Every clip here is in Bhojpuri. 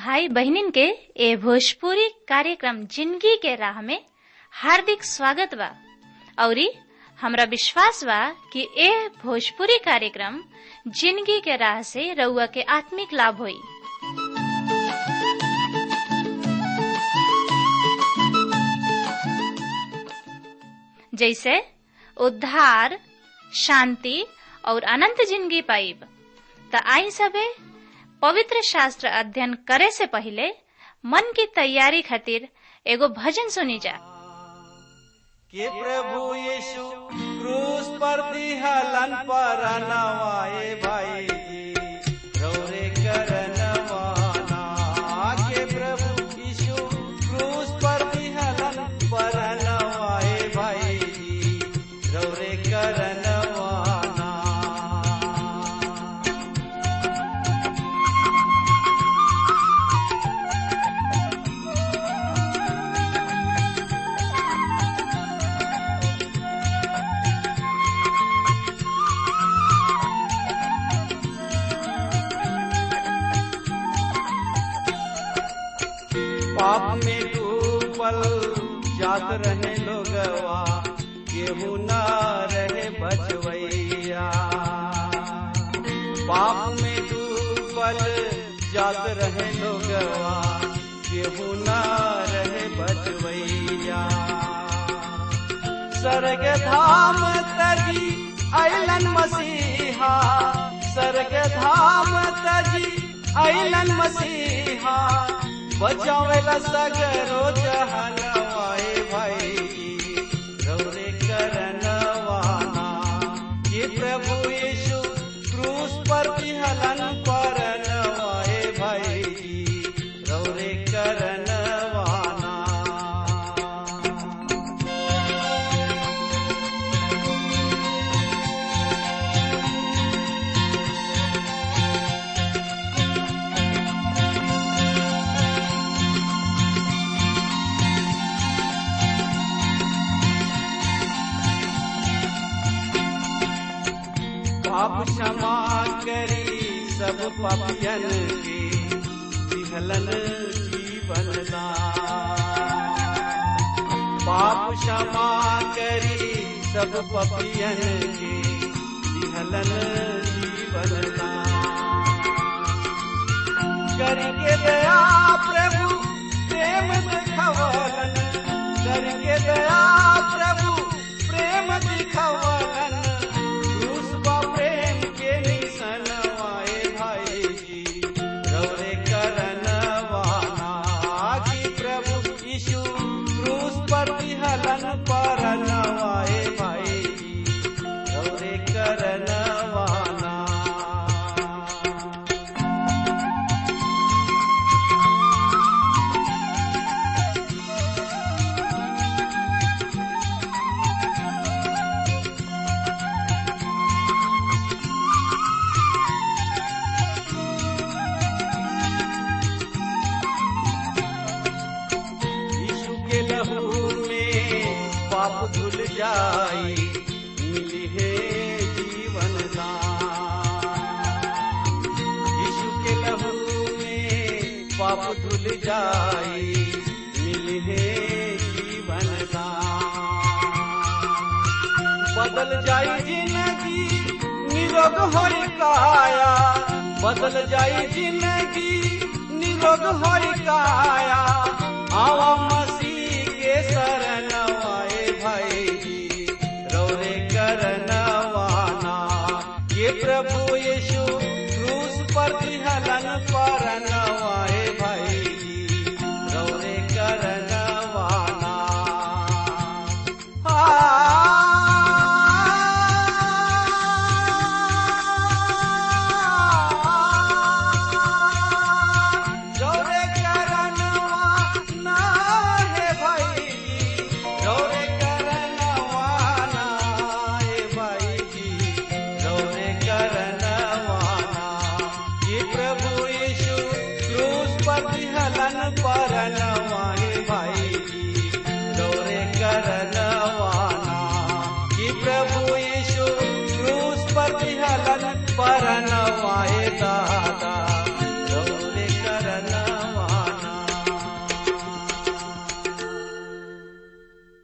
भाई बहनिन के ए भोजपुरी कार्यक्रम जिंदगी के राह में हार्दिक स्वागत बा औरी हमरा विश्वास बा कि ए भोजपुरी कार्यक्रम जिंदगी के राह से रउआ के आत्मिक लाभ होई जैसे उद्धार शांति और अनंत जिंदगी पाइब त आई सबे पवित्र शास्त्र अध्ययन करे से पहले मन की तैयारी खातिर एगो भजन सुनी जा कि प्रभु यीशु क्रूस पर दिहलन पर नवाए भाई जी रौरे करनवाना के प्रभु यीशु क्रूस पर दिहलन पर नवाए भाई जी रौरे करनवाना पाप में डूबल जात रहे लोगवा केहू न रहे बचवैया पाप में डूबल जात रहे लोगवा केहू न रहे बचवैया स्वर्ग धाम तजी अलन मसीहा स्वर्ग धाम तजी अलन मसीहा बचावेला सगरो जहनवाए भाई रौरे करनवाना ये प्रभु यीशु क्रूस पर विहलन परनवाए भाई रौरे करनवाना पाप क्षमा करी सब पापियन के विहलन जीवन दान पाप क्षमा करी सब पापियन के विहलन जीवन दान करके दया प्रभु प्रेम दिखवलन करके दया प्रभु प्रेम दिखवलन क्रूस बा प्रेम के निशन आए भाई जी रौरे करनवाना कि प्रभु यीशु क्रूस पर विहलन पर नवाए भाई जी रौरे करनवाना यीशु के लहू में पाप धुल जाई मिली है जीवन दान यीशु के लहू में पाप धुल जाई मिली है जीवन दान बदल जाई जिंदगी निरोग होई काया बदल जाई जिंदगी निरोग होई काया आवा मसीह के शरण आए भाई जी रौरे करनवाना ये प्रभु यीशु क्रूस पर हलन पर नवाए भाई जी रौरे करनवाना रौरे करनवा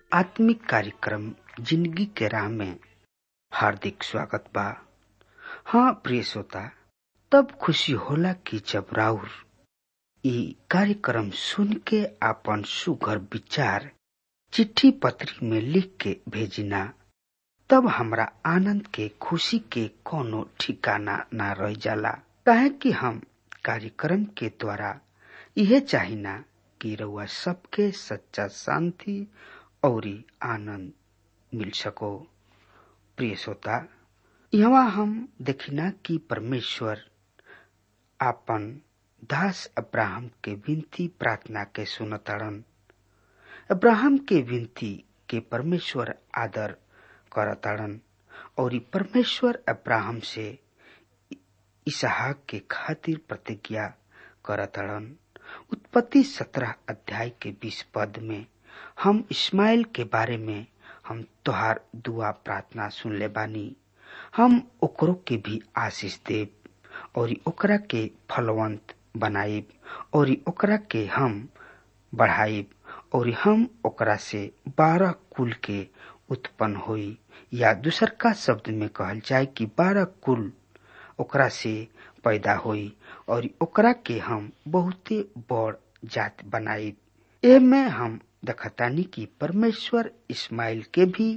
आत्मिक कार्यक्रम जिंदगी के राह में हार्दिक स्वागत बा हाँ प्रिय श्रोता तब खुशी होला कि जब राउर ई कार्यक्रम सुन के आपन सुघर विचार चिट्ठी पत्री में लिख के भेजिना तब हमरा आनंद के खुशी के कोनो ठिकाना ना रह जाला काहे कि हम कार्यक्रम के द्वारा यह चाहिना कि रउआ सबके सच्चा शांति और आनंद मिल सको प्रिय श्रोता यहाँ हम देखिना कि परमेश्वर आपन दास अब्राहम के विनती प्रार्थना के सुनताड़न अब्राहम के विनती के परमेश्वर आदर करताड़न और परमेश्वर अब्राहम से इसहाक के खातिर प्रतिज्ञा करताड़न उत्पत्ति सत्रह अध्याय के बीस पद में हम इस्माइल के बारे में हम तोहार दुआ प्रार्थना सुन ले बानी हम ओकरो के भी आशीष देव और ओकरा के फलवंत बनाइब और ओकरा के हम बढ़ाइब और हम ओकरा से बारह कुल के उत्पन्न होई या दूसर का शब्द में कहल जाए कि बारह कुल ओकरा से पैदा होई और ओकरा के हम बहुते बड़ जात बनाइब ए में हम देखतानी कि परमेश्वर इस्माइल के भी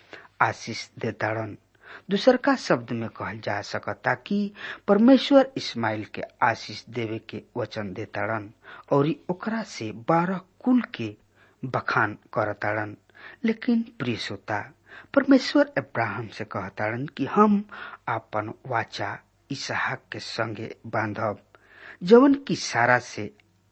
आशीष देताड़न दूसर का शब्द में कहल जा सकता कि परमेश्वर इस्माइल के आशीष देवे के वचन देताड़न और ओकरा से बारह कुल के बखान करताड़न लेकिन प्रिय श्रोता परमेश्वर अब्राहम से कहताड़न कि हम आपन वाचा इसहाक के संगे बांधब जवन की सारा से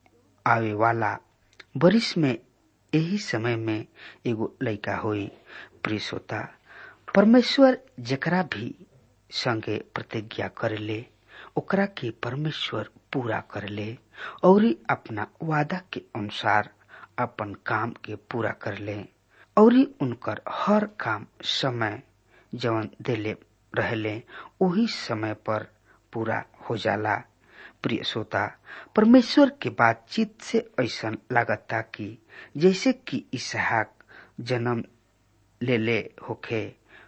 आवे वाला बरिस में यही समय में एगो लड़का हुई प्रिय श्रोता परमेश्वर जकरा भी संगे प्रतिज्ञा करले ओकरा के परमेश्वर पूरा करले और अपना वादा के अनुसार अपन काम के पूरा करले और उनकर हर काम समय जवन देले रहले वही समय पर पूरा हो जाला प्रिय श्रोता परमेश्वर के बातचीत से ऐसा लागता कि जैसे कि इसहाक जन्म ले ले होखे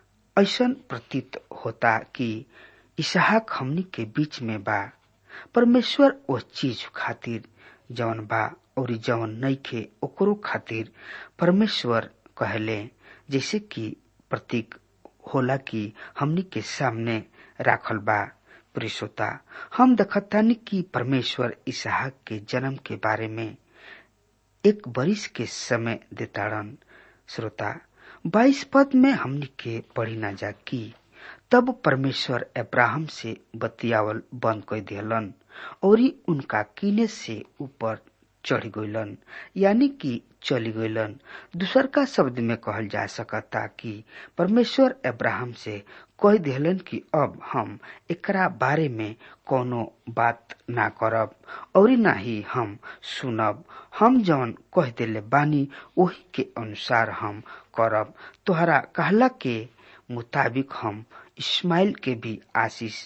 ऐसा प्रतीत होता कि इसहाक हमनी के बीच में बा परमेश्वर वो चीज खातिर जवन बा और जवन नइखे ओकरो खातिर परमेश्वर कहले जैसे कि प्रतीक होला कि हमनी के सामने राखल बा प्रियसोता हम देखतानी कि परमेश्वर इसहाक के जन्म के बारे में एक बरिस के समय देताड़न श्रोता बाईस पद में हमनी के पढ़ी ना जा की तब परमेश्वर अब्राहम से बतियावल बंद कर दिलन और उनका किने से ऊपर चढ़ गईलन यानी कि चली गईलन दूसर का शब्द में कहल जा सकता कि परमेश्वर अब्राहम से कह दिलन कि अब हम एकरा बारे में कोनो बात ना करब और ना ही हम सुनब हम जौन कह दिले बानी वही के अनुसार हम करब तोहरा कहला के मुताबिक हम इस्माइल के भी आशीष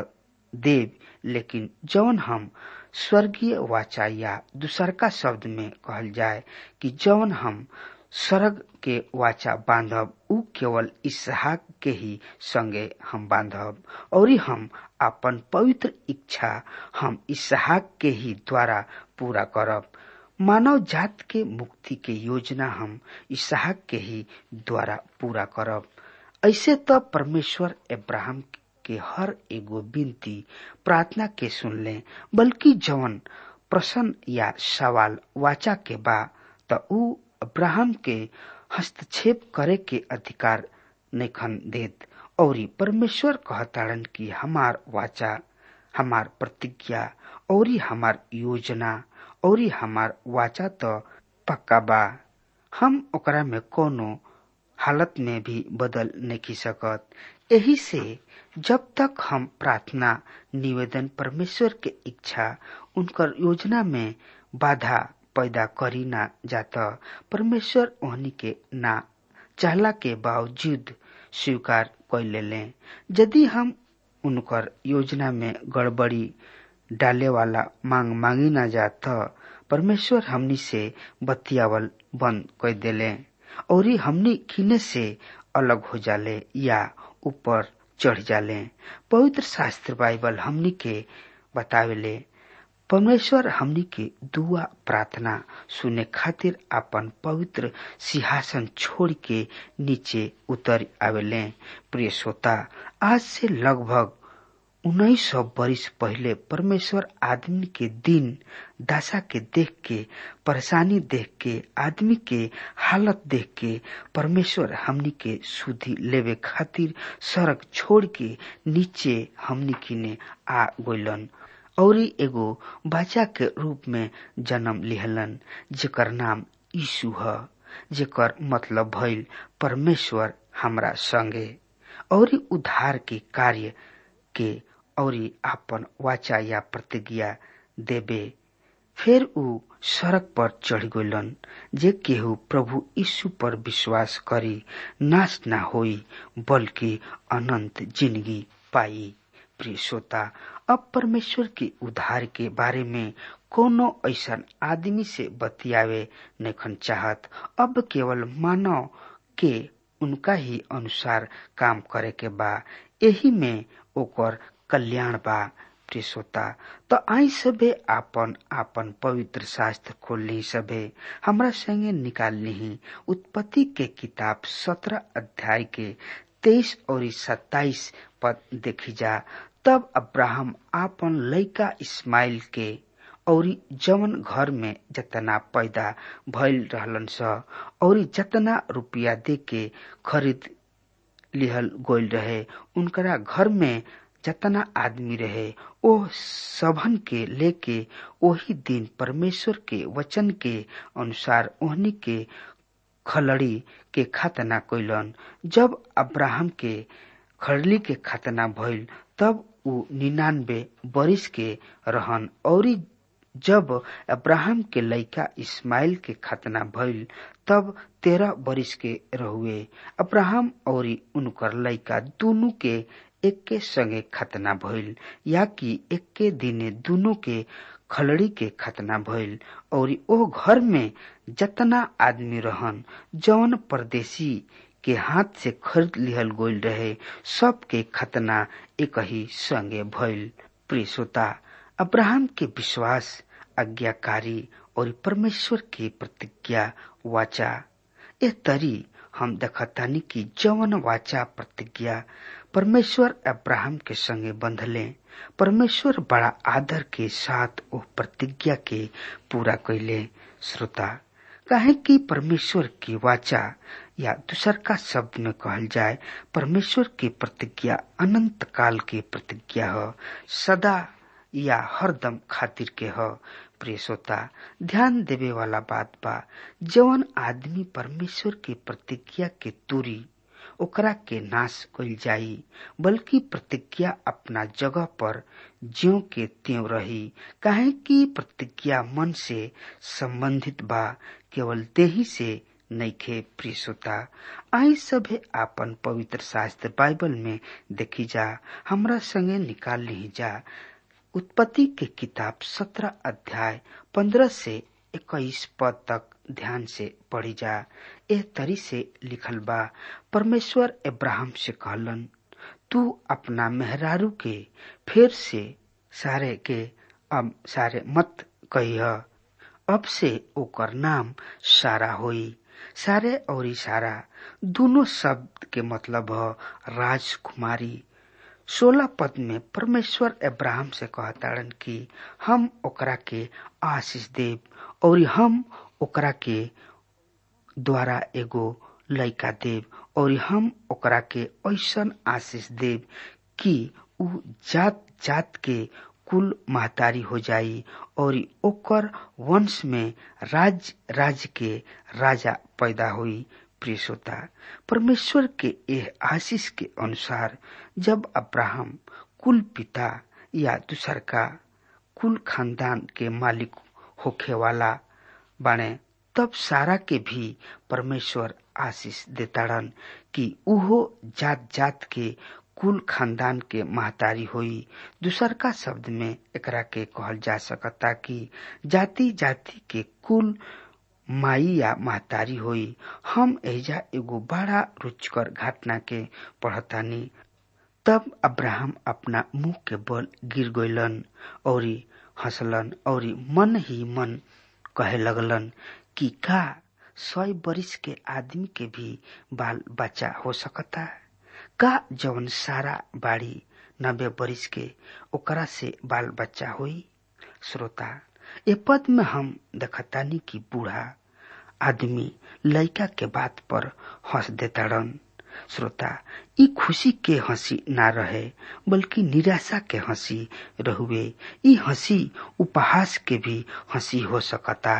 देव लेकिन जौन हम स्वर्गीय वाचा या दूसर का शब्द में कहल जाए कि जौन हम स्वर्ग के वाचा बांधब उ केवल इसहाक के ही संगे हम बांधब और हम अपन पवित्र इच्छा हम इसहाक के ही द्वारा पूरा करब मानव जात के मुक्ति के योजना हम इसहाक के ही द्वारा पूरा करब ऐसे तो परमेश्वर अब्राहम के हर एगो विनती प्रार्थना के सुन ले बल्कि जवन प्रश्न या सवाल वाचा के बा त उ अब्राहम के हस्तक्षेप करे के अधिकार नैखन देत और परमेश्वर कहताड़न कि हमार वाचा हमार प्रतिज्ञा और हमार योजना और हमार वाचा तो पक्का बा हम ओकरा में कोनो हालत में भी बदल नहीं सकत यही से जब तक हम प्रार्थना निवेदन परमेश्वर के इच्छा उनकर योजना में बाधा पैदा करी ना जाता परमेश्वर ओहनी के ना चाहला के बावजूद स्वीकार कर ले यदि हम उनकर योजना में गड़बड़ी डाले वाला मांग मांगी ना जात परमेश्वर हमनी से बतियावल बंद कर देले और हमनी किने से अलग हो जाले या ऊपर चढ़ जाले पवित्र शास्त्र बाइबल हमनी के बतावेले परमेश्वर हमनी के दुआ प्रार्थना सुने खातिर अपन पवित्र सिंहासन छोड़ के नीचे उतर आवेले प्रिय श्रोता आज से लगभग उन्नीस सौ वर्ष पहले परमेश्वर आदमी के दिन दशा के देख के परेशानी देख के आदमी के हालत देख के परमेश्वर हमनी के सुधी लेवे खातिर सड़क छोड़ के नीचे हमनी किने आ गइलन और एगो बच्चा के रूप में जन्म लिहलन जेकर नाम यीशु ह जेकर मतलब भइल परमेश्वर हमरा संगे और उद्धार के कार्य के और आपन वाचा या प्रतिज्ञा देबे फिर ऊ सड़क पर चढ़ गइलन जे केहू प्रभु यीशु पर विश्वास करी नाश ना होई बल्कि अनंत जिंदगी पाई प्रिय श्रोता अब परमेश्वर के उद्धार के बारे में कोनो ऐसा आदमी से बतियावे नखन चाहत अब केवल मानव के उनका ही अनुसार काम करे के बा यही में ओकर कल्याण बा प्रिय श्रोता तो आई सबे आपन आपन पवित्र शास्त्र खोल ली सबे हमरा संगे निकाल ली उत्पत्ति के किताब सत्रह अध्याय के तेईस और सत्ताईस पद देखी जा तब अब्राहम आपन लइका इस्माइल के और जवन घर में जतना पैदा भइल रहलन स और जतना रुपया दे के खरीद लिहल गोल रहे उनकरा घर में जतना आदमी रहे ओ सबन के लेके वही दिन परमेश्वर के वचन के अनुसार ओहनी के खलड़ी के खतना कैलन जब अब्राहम के खड़ली के खतना भइल तब ऊ निन्यानबे बरिस के रहन और जब अब्राहम के लइका इस्माइल के खतना भइल तब तेरह बरिस के रहुए अब्राहम और उनकर लइका दोनों के एके संगे खतना भइल या कि एके दिने दोनों के खलड़ी के खतना भइल और ओ घर में जतना आदमी रहन जौन परदेशी के हाथ से खरीद लिहल गोल रहे सबके खतना एक ही संगे भइल प्रिय श्रोता अब्राहम के विश्वास आज्ञाकारी और परमेश्वर की प्रतिज्ञा वाचा ए तरी हम देखतानी कि जवन वाचा प्रतिज्ञा परमेश्वर अब्राहम के संगे बंधले परमेश्वर बड़ा आदर के साथ वो प्रतिज्ञा के पूरा कैले श्रोता कहे कि परमेश्वर की वाचा या दूसर का शब्द में कहल जाए परमेश्वर की प्रतिज्ञा अनंत काल की प्रतिज्ञा हो सदा या हरदम खातिर के हो प्रिय श्रोता ध्यान देवे वाला बात बा जवन आदमी परमेश्वर की प्रतिज्ञा के तूरी ओकरा के नाश कल जाई बल्कि प्रतिज्ञा अपना जगह पर ज्यो के त्यों रही काहे कि प्रतिज्ञा मन से संबंधित बा केवल देही से नैखे प्रिय श्रोता आई सभे आपन पवित्र शास्त्र बाइबल में देखी जा हमरा संगे निकाल ली जा उत्पत्ति के किताब सत्रह अध्याय पंद्रह से इक्कीस पद तक ध्यान से पढ़ी जा एह तरी से लिखल बा परमेश्वर इब्राहिम से कहलन तू अपना मेहरारू के फिर से सारे के अब सारे मत कहिय अब से ओकर नाम सारा होई सारे और सारा दोनों शब्द के मतलब ह राजकुमारी सोलह पद में परमेश्वर अब्राहम से कहताड़न कि हम ओकरा के आशीष देव और हम ओकरा के द्वारा एगो लइका देव और हम ओकरा के ऐसन आशीष देव कि उ जात जात के कुल महतारी हो जाई और ओकर वंश में राज राज के राजा पैदा हुई प्रिय श्रोता परमेश्वर के यह आशीष के अनुसार जब अब्राहम कुल पिता या दूसर का कुल खानदान के मालिक होखे वाला बने तब सारा के भी परमेश्वर आशीष देताड़न कि उहो जात जात के कुल खानदान के महतारी होई दूसर का शब्द में एकरा के कहल जा सकता कि जाति जाति के कुल माई या महतारी होई हम एजा एगो बड़ा रुचकर घटना के पढ़तानी तब अब्राहम अपना मुंह के बल गिर गइलन और हंसलन और मन ही मन कहे लगलन कि का सौ बरिस के आदमी के भी बाल बच्चा हो सकता का जवन सारा बाड़ी नब्बे बरिस के ओकरा से बाल बच्चा होई श्रोता ए पद में हम देखतानी कि बूढ़ा आदमी लड़का के बात पर हंस देताड़न श्रोता ई खुशी के हंसी ना रहे बल्कि निराशा के हंसी रहुए ई हंसी उपहास के भी हंसी हो सकता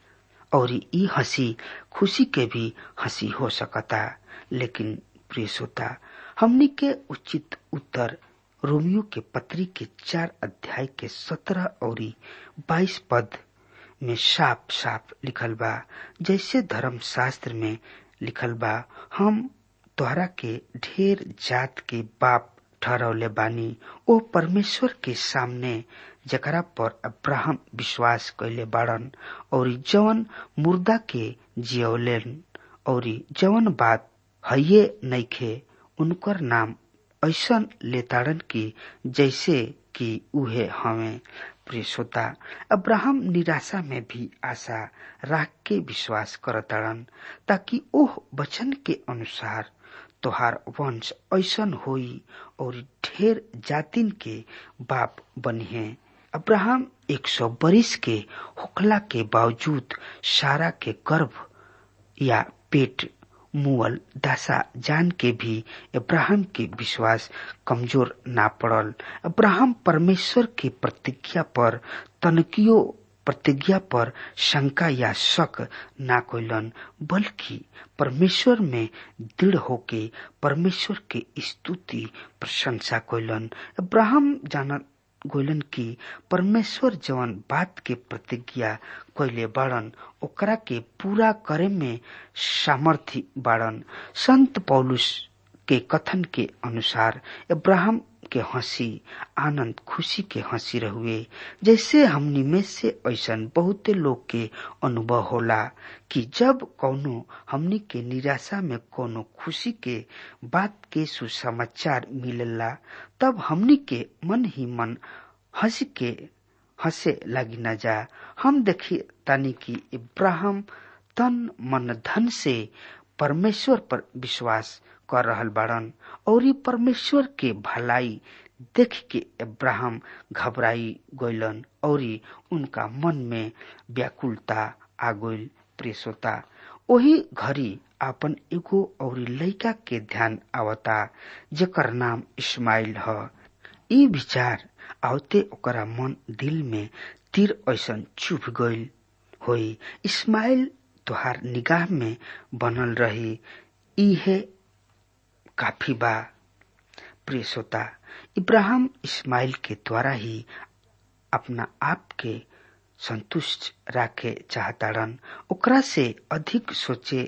और ई हंसी खुशी के भी हंसी हो सकता लेकिन प्रिय श्रोता हमनी के उचित उत्तर रोमियो के पत्री के चार अध्याय के सत्रह और बाईस पद में साफ साफ लिखल बा जैसे धर्म शास्त्र में लिखल बा हम तोहरा के ढेर जात के बाप ठहरौले बानी ओ परमेश्वर के सामने जकरा पर अब्राहम विश्वास कैले बाड़न और जवन मुर्दा के जियौलेन और जवन बात हये नइखे उनकर नाम ऐसन लेताड़न की जैसे कि उहे हमें प्रिय श्रोता अब्राहम निराशा में भी आशा राख के विश्वास करताड़न ताकि ओह वचन के अनुसार तोहार वंश ऐसन होई और ढेर जातिन के बाप बनी है अब्राहम एक सौ बरिस के होखला के बावजूद सारा के गर्भ या पेट मुअल दशा जान के भी अब्राहम के विश्वास कमजोर ना पड़ल अब्राहम परमेश्वर के प्रतिज्ञा पर तनकियो प्रतिज्ञा पर शंका या शक ना कोइलन बल्कि परमेश्वर में दृढ़ होके परमेश्वर के स्तुति प्रशंसा कोइलन अब्राहम जान गोलन की परमेश्वर जवन बात के प्रतिज्ञा कोइले बाड़न ओकरा के पूरा करे में सामर्थ्य बाड़न संत पौलुस के कथन के अनुसार अब्राहम के हंसी आनंद खुशी के हंसी रहुए जैसे हमनी में से ऐसा बहुते लोग के अनुभव होला कि जब कौनो हमनी के निराशा में कोनो खुशी के बात के सुसमाचार मिलेला तब हमनी के मन ही मन हंस के हंसे लगी न जा हम देखी तानी कि इब्राहिम तन मन धन से परमेश्वर पर विश्वास कर रहल बाड़न और परमेश्वर के भलाई देख के इब्राहिम घबराई गइलन और उनका मन में व्याकुलता आ गइल प्रेसोता ओही घड़ी आपन एगो और लड़का के ध्यान आवता जेकर नाम इस्माइल ह ई विचार आवते ओकरा मन दिल में तीर ऐसन चुभ गइल होई इस्माइल तुहार निगाह में बनल रही इहे काफी बा प्रिय श्रोता इब्राहिम इस्माइल के द्वारा ही अपना आप के संतुष्ट राखे चाहताड़न ओकरा से अधिक सोचे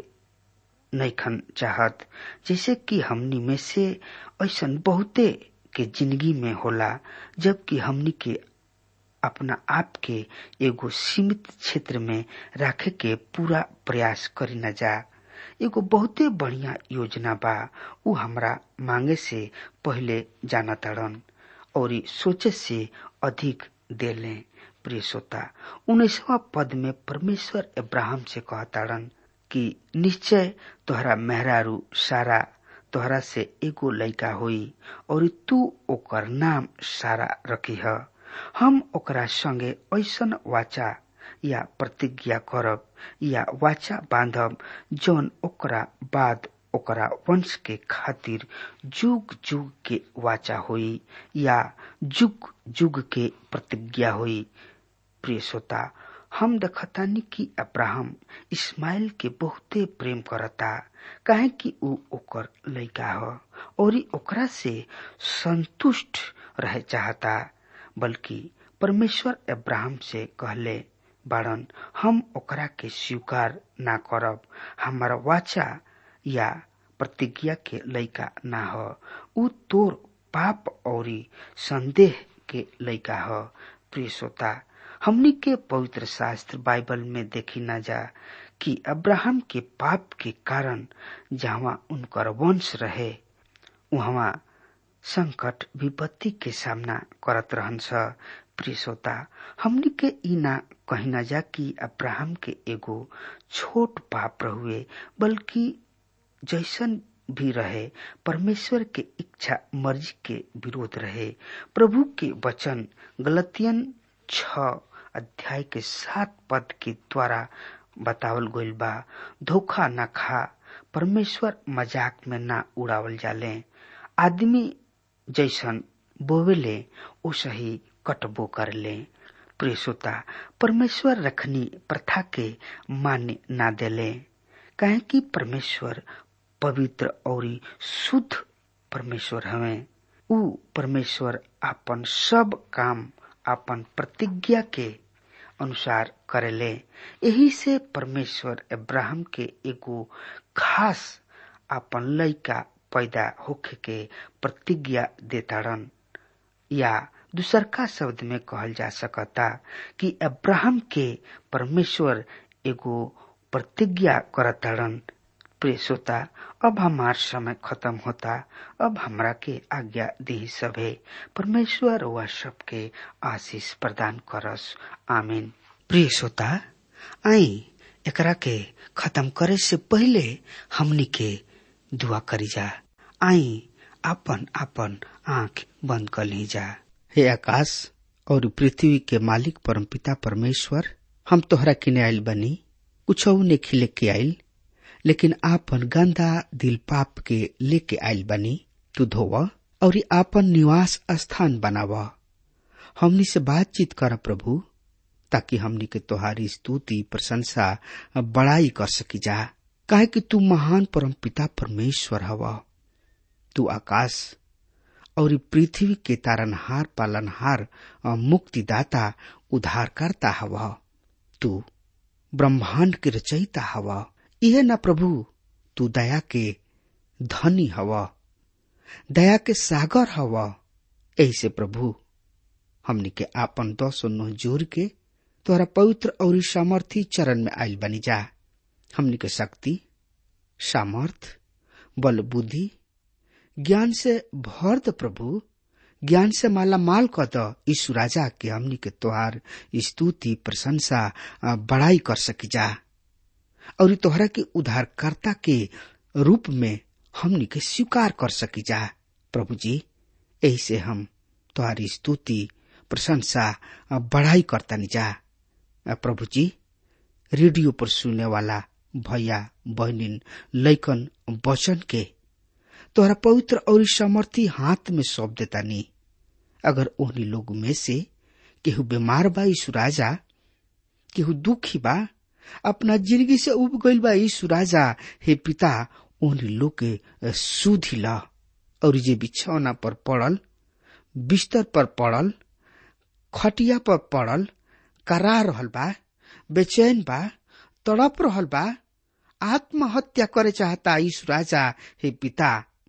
नैखन चाहत जैसे कि हमनी में से ऐसा बहुते के जिंदगी में होला जबकि हमनी के अपना आप के एगो सीमित क्षेत्र में राखे के पूरा प्रयास करी न जा एगो बहुते बढ़िया योजना बा उ हमरा मांगे से पहले जाना ताड़न और सोचे से अधिक दे लें प्रिय श्रोता उन्नीसवा पद में परमेश्वर इब्राहिम से कहताड़न कि निश्चय तोहरा मेहरारू सारा तोहरा से एगो लड़का होई और तू ओकर नाम सारा रखी है हम ओकरा संगे ऐसन वाचा या प्रतिज्ञा करब या वाचा बांधब जौन ओकरा बाद ओकरा वंश के खातिर जुग जुग के वाचा होई या जुग जुग के प्रतिज्ञा होई प्रिय श्रोता हम देखतानी कि अब्राहम इस्माइल के बहुते प्रेम करता काहे कि ऊ ओकर लड़का ह और ओकरा से संतुष्ट रहे चाहता बल्कि परमेश्वर अब्राहम से कहले बाड़न हम ओकरा के स्वीकार ना करब हमार वाचा या प्रतिज्ञा के लड़का ना ह ऊ तोर पाप और संदेह के लड़का ह प्रिय श्रोता हमनी के पवित्र शास्त्र बाइबल में देखी ना जा कि अब्राहम के पाप के कारण जहाँ उनकर वंश रहे वहाँ संकट विपत्ति के सामना करत रहन्छ प्रिय श्रोता हमनी के ई ना कही ना जा कि अब्राहम के एगो छोट पाप रहुए बल्कि जैसन भी रहे परमेश्वर के इच्छा मर्जी के विरोध रहे प्रभु के वचन गलतियन छ अध्याय के सात पद के द्वारा बतावल गइल बा धोखा न खा परमेश्वर मजाक में ना उड़ावल जाले आदमी जैसन बोवेले ओ सही कटबो कर ले प्रिय श्रोता परमेश्वर रखनी प्रथा के मान्य ना देले काहे कि परमेश्वर पवित्र और शुद्ध परमेश्वर हवे ऊ परमेश्वर आपन सब काम आपन प्रतिज्ञा के अनुसार करेले यही से परमेश्वर अब्राहम के एगो खास आपन लइका पैदा होखे के प्रतिज्ञा देताड़न या दूसरका शब्द में कहल जा सकता कि अब्राहम के परमेश्वर एगो प्रतिज्ञा करताड़न प्रिय श्रोता अब हमार समय खत्म होता अब हमरा के आज्ञा दी सभे परमेश्वर वह सबके आशीष प्रदान करस आमीन प्रिय श्रोता आई एकरा के खत्म करे से पहले हमनी के दुआ करी जा आई आपन आपन आंख बंद कर ली जा हे आकाश और पृथ्वी के मालिक परमपिता परमेश्वर हम तोहरा किने आयल बनी कुछ ने खिले के आयल लेकिन आपन गंदा दिल पाप के लेके आयल बनी तू धोव और आपन निवास स्थान बनाव हमनी से बातचीत कर प्रभु ताकि हमनी के तोहारी स्तुति प्रशंसा बड़ाई कर सकी जा काहे कि तू महान परम पिता परमेश्वर हवा तू आकाश और पृथ्वी के तारनहार पालनहार मुक्तिदाता उद्धारकर्ता हवा तू ब्रह्मांड के रचयिता हवा यह न प्रभु तू दया के धनी हवा दया के सागर हवा ऐसे प्रभु हमनी के आपन दस नो जोर के तोरा पवित्र और सामर्थी चरण में आयल बनी जा हमनी के शक्ति सामर्थ बल बुद्धि ज्ञान से भर द प्रभु ज्ञान से माला माल क द यीशु राजा के हमनी के तोहार स्तुति प्रशंसा बड़ाई कर सकी जा और तोहरा के उद्धारकर्ता के रूप में हमनी के स्वीकार कर सकी जा प्रभु जी यही से हम तुम्हारी स्तुति प्रशंसा बढ़ाई करता जा प्रभु जी रेडियो पर सुनने वाला भैया बहनिन लैकन वचन के तोहरा पवित्र और समर्थी हाथ में सौंप देता नी अगर ओहनी लोग में से केहू बीमार बा यीशु राजा केहू दुखी बा अपना जिंदगी से उब गईल बा यीशु राजा हे पिता ओहनी लोग के सुधी ला और जे बिछौना पर पड़ल बिस्तर पर पड़ल खटिया पर पड़ल करा रहल बा बेचैन बा तड़प रहल बा आत्महत्या करे चाहता यीशु राजा हे पिता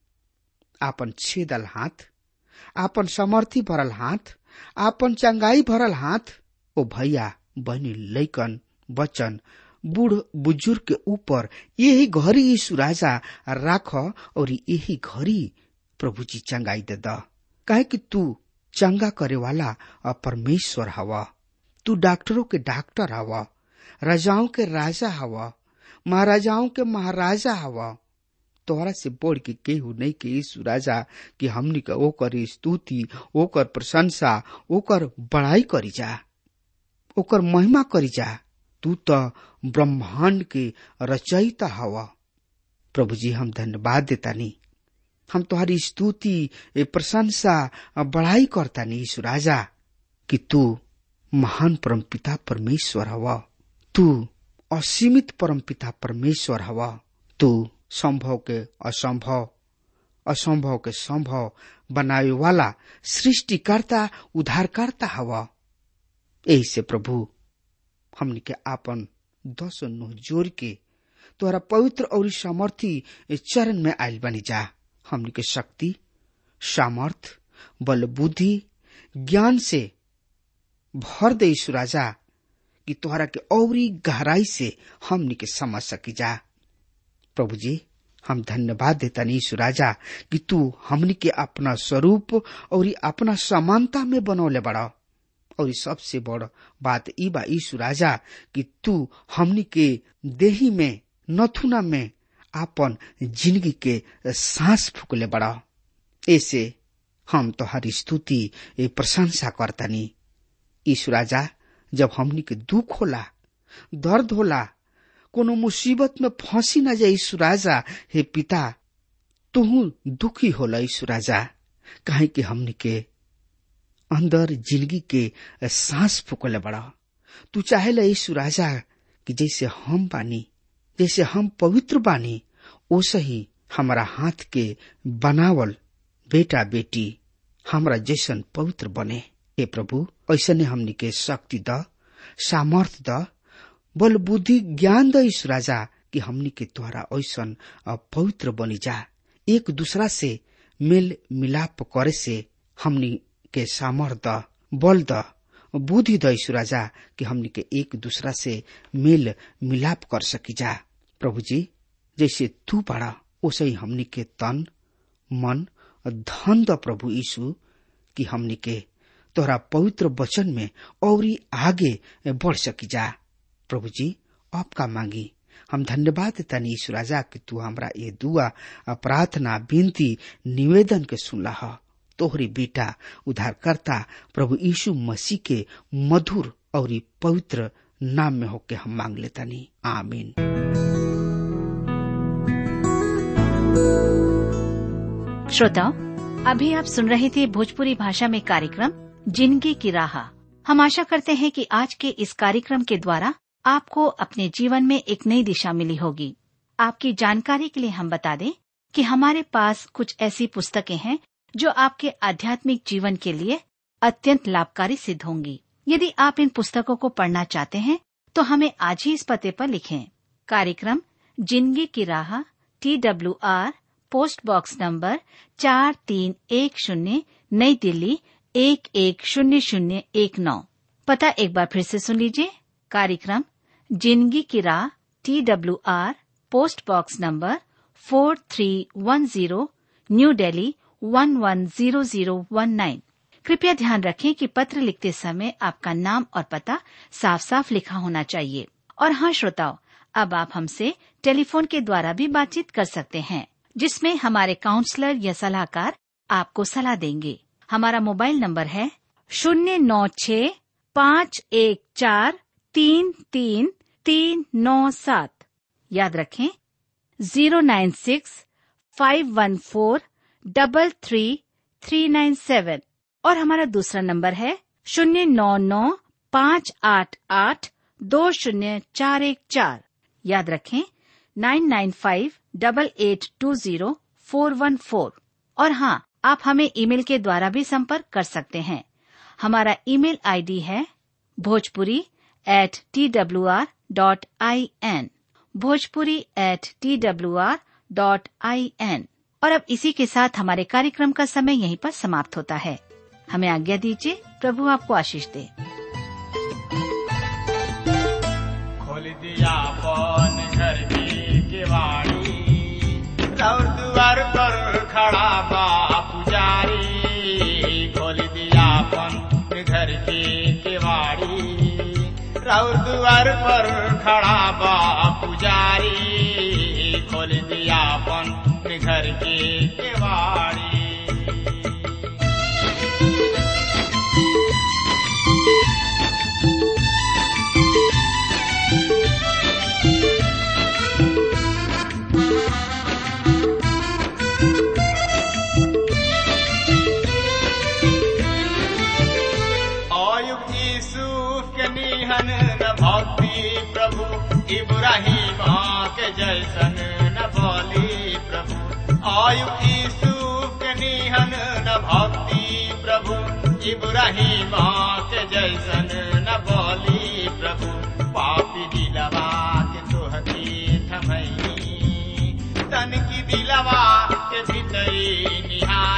आपन छेदल हाथ आपन समर्थी भरल हाथ आपन चंगाई भरल हाथ ओ भैया बहनी लैकन बचन बूढ़ बुजुर्ग के ऊपर यही घड़ी यीशु राजा राख और यही घड़ी प्रभु जी चंगाई दे द काहे कि तू चंगा करे वाला परमेश्वर हवा तू डॉक्टरों के डॉक्टर हवा राजाओं के राजा हवा महाराजाओं के महाराजा हवा तोहरा से बढ़ के केहू नहीं के यीशु राजा कि हमनी के ओकर स्तुति ओकर प्रशंसा ओकर बड़ाई करी जा ओकर महिमा करी जा तू तो ब्रह्मांड के रचयिता हवा प्रभु जी हम धन्यवाद देता नी हम तुम्हारी स्तुति प्रशंसा बढ़ाई करता नी यीशु राजा कि तू महान परम पिता परमेश्वर हवा तू असीमित परम पिता परमेश्वर हवा तू संभव के असंभव असंभव के संभव बनाए वाला सृष्टिकर्ता उद्धारकर्ता हवा यही से प्रभु हमनी के आपन दस नुह जोर के तोहरा पवित्र और सामर्थी चरण में आयल बनी जा हमनी के शक्ति सामर्थ बल बुद्धि ज्ञान से भर दे यीशु राजा कि तोहरा के औरी गहराई से हमनी के समझ सकी जा प्रभु जी हम धन्यवाद देता यीशु राजा कि तू हमनी के अपना स्वरूप और अपना समानता में बनौले बड़ा और सबसे बड़ बात ई बा यीशु राजा कि तू हमनी के देही में नथुना में आपन जिंदगी के सांस फूकले बड़ा ऐसे हम तोहरी स्तुति ए प्रशंसा करतनी यीशु राजा जब हमनी के दुख होला दर्द होला कोनो मुसीबत में फंसी न जाए यीशु राजा हे पिता तुहू दुखी होला यीशु राजा काहे कि हमनी के अंदर जिंदगी के सांस फूकले बड़ा तू चाहेला यीशु राजा कि जैसे हम बानी जैसे हम पवित्र बानी ओसे ही हमारा हाथ के बनावल बेटा बेटी हमरा जैसन पवित्र बने हे प्रभु ऐसने हमनी के शक्ति द सामर्थ द बल बुद्धि ज्ञान द ईश राजा कि हमनी के द्वारा ऐसन पवित्र बनी जा एक दूसरा से मेल मिलाप करे से हमनी के सामर्थ द बल द बुद्धि द ईश राजा कि हमनी के एक दूसरा से मेल मिलाप कर सकी जा प्रभु जी जैसे तू पड़ा ओसे ही हमनी के तन मन धन द प्रभु यीशु कि हमनी के तोहरा पवित्र वचन में और आगे बढ़ सकी जा प्रभु जी आपका मांगी हम धन्यवाद देता यीशु राजा कि तू हमरा ये दुआ प्रार्थना विनती निवेदन के सुनला तोहरी बेटा उद्धारकर्ता प्रभु यीशु मसीह के मधुर और पवित्र नाम में होके हम मांग लेता नी आमीन श्रोताओं अभी आप सुन रहे थे भोजपुरी भाषा में कार्यक्रम जिंदगी की राह हम आशा करते हैं कि आज के इस कार्यक्रम के द्वारा आपको अपने जीवन में एक नई दिशा मिली होगी आपकी जानकारी के लिए हम बता दें कि हमारे पास कुछ ऐसी पुस्तकें हैं जो आपके आध्यात्मिक जीवन के लिए अत्यंत लाभकारी सिद्ध होंगी यदि आप इन पुस्तकों को पढ़ना चाहते हैं तो हमें आज ही इस पते पर लिखें कार्यक्रम जिंदगी की राह T W R post box number चार तीन एक शून्य नई दिल्ली एक एक शून्य शून्य एक नौ पता एक बार फिर से सुन लीजिए कार्यक्रम जिंदगी की राह T W R post box number four three one zero new Delhi one one zero zero one nine कृपया ध्यान रखें कि पत्र लिखते समय आपका नाम और पता साफ साफ लिखा होना चाहिए और हाँ श्रोताओं अब आप हमसे टेलीफोन के द्वारा भी बातचीत कर सकते हैं जिसमें हमारे काउंसलर या सलाहकार आपको सलाह देंगे हमारा मोबाइल नंबर है शून्य नौ छ पाँच एक चार तीन तीन तीन नौ सात याद रखें zero nine six five one four double three three nine seven और हमारा दूसरा नंबर है शून्य नौ नौ पाँच आठ आठ दो शून्य चार एक चार याद रखें nine nine five double eight two zero four one four और हाँ आप हमें ईमेल के द्वारा भी संपर्क कर सकते हैं हमारा ईमेल आईडी है Bhojpuri at T W R dot I N Bhojpuri at T W R dot I N और अब इसी के साथ हमारे कार्यक्रम का समय यहीं पर समाप्त होता है हमें आज्ञा दीजिए प्रभु आपको आशीष दे खोल दिया पौन घर की केवाड़ी और द्वार पर खड़ा बा पुजारी खोल दिया पौन घर की केवाड़ी और द्वार पर खड़ा बा पुजारी खोल दिया पौन घर की केवाड़ी अयुब यूसुफ के निहन न भक्ति प्रभु इब्राहिम के जैसन न बोली प्रभु अयुब यूसुफ के निहन न भक्ति प्रभु इब्राहिम के जैसन न बोली प्रभु पापी दिलवा के तोहती थमई तन की दिलवा के भीतरी निहार